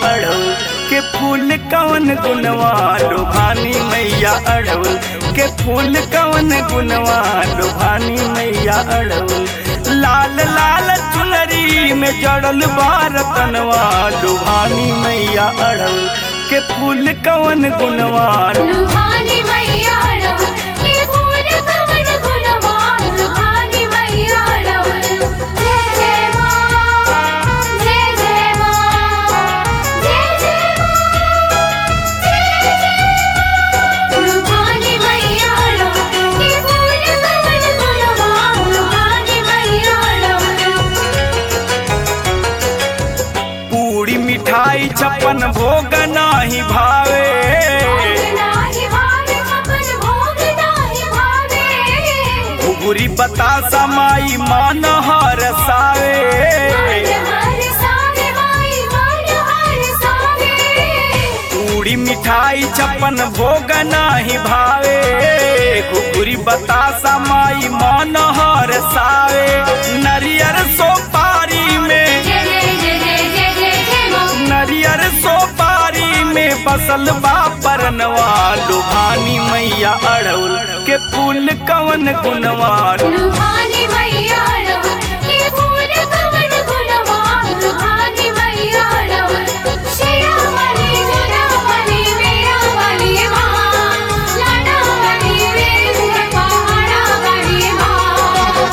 अड़हुल के फूल कवन गुनवा लुभानी मैया अड़हुल के फूल कवन गुनवा लुभानी मैया अड़हुल लाल लाल चुनरी में जड़ल बार तनवा लुभानी मैया अड़हुल के फूल कवन गुनवा लुभानी मैया रव के फूल कवन गुणवान लुभानी मैया रव जय जय माँ जय जय माँ जय जय माँ जय जय लुभानी मैया रव के फूल कवन गुणवान लुभानी मैया रव पूरी मिठाई छप्पन भोग नाही भावे नाही भावे अपन भोग नाही भावे घुघुरी बतासा माई मान हर सावे हर सावे माई मन हर सावे पूरी मिठाई छप्पन भोग नाही भावे घुघुरी बतासा माई मान हर सावे नरियर सोपारी में जय जय जय जय जय जय जय माँ नरियर सोपारी में बसल बा परनवा लुभानी मैया अड़उल के फूल कवन गुनवा लुभानी मैया रव के फूल कवन गुणवान लुभानी मैया रव शेरा वाली मेरा वाली मेरा वाली माँ लाडा वाली रे पहाड़ा वाली माँ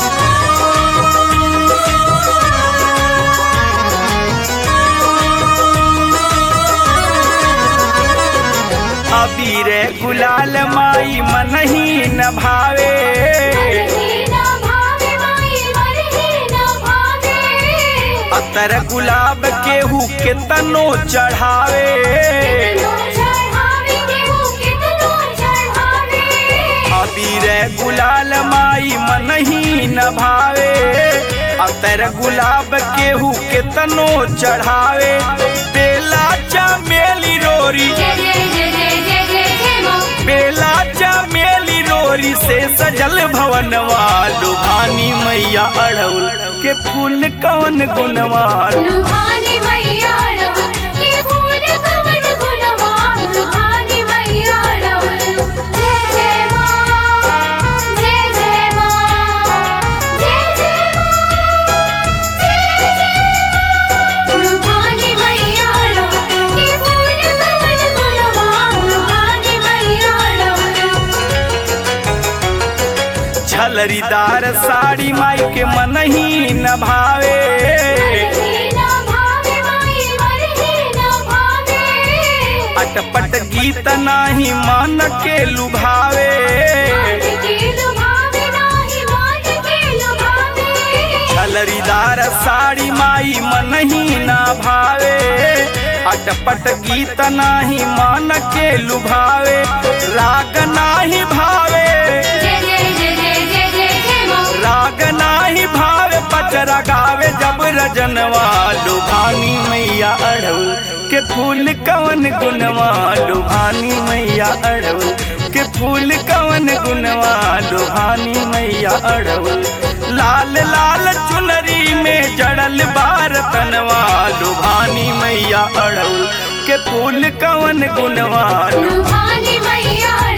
अबीर गुलाल माई मन ही न भावे मरही ना भावे माई मरही ना भावे अतर गुलाब केहू के तनो चढ़ावे कितनो चढ़ावे केहू कितनो चढ़ावे अबीर गुलाल माई मन ही न भावे अतर गुलाब केहू के तनो चढ़ावे बेला चमेली रोरी जय जय जय जय जय जय जय माँ बेला चमेली रोरी से सजल भवनवा लुभानी मैया अड़उल के फूल कवन गुनवा लुभानी मैया रव के फूल कवन गुणवान लुभानी मैया रव जय जय माँ जय जय माँ जय जय माँ जय जय लुभानी मैया रव के फूल कवन गुणवान लुभानी मैया रव झलरीदार साड़ी माई के मन ही न भावे मरही ना भावे माई मरही ना भावे अटपट गीत नाही मन के लुभावे मान के लुभावे नाही मान के लुभावे झलरीदार साड़ी माई मन ही न भावे अटपट गीत नाही मन के लुभावे राग नाही भावे जय जय जय जय जय जय जय माँ राग नाही भावे पचरा गावे जब रजनवा लुभानी मैया अड़उल के फूल कवन गुनवा लुभानी मैया अड़उल के फूल कवन गुनवा लुभानी मैया अड़उल लाल लाल चुनरी में जड़ल बार तनवा लुभानी मैया अड़उल के फूल कवन गुनवा लुभानी मैया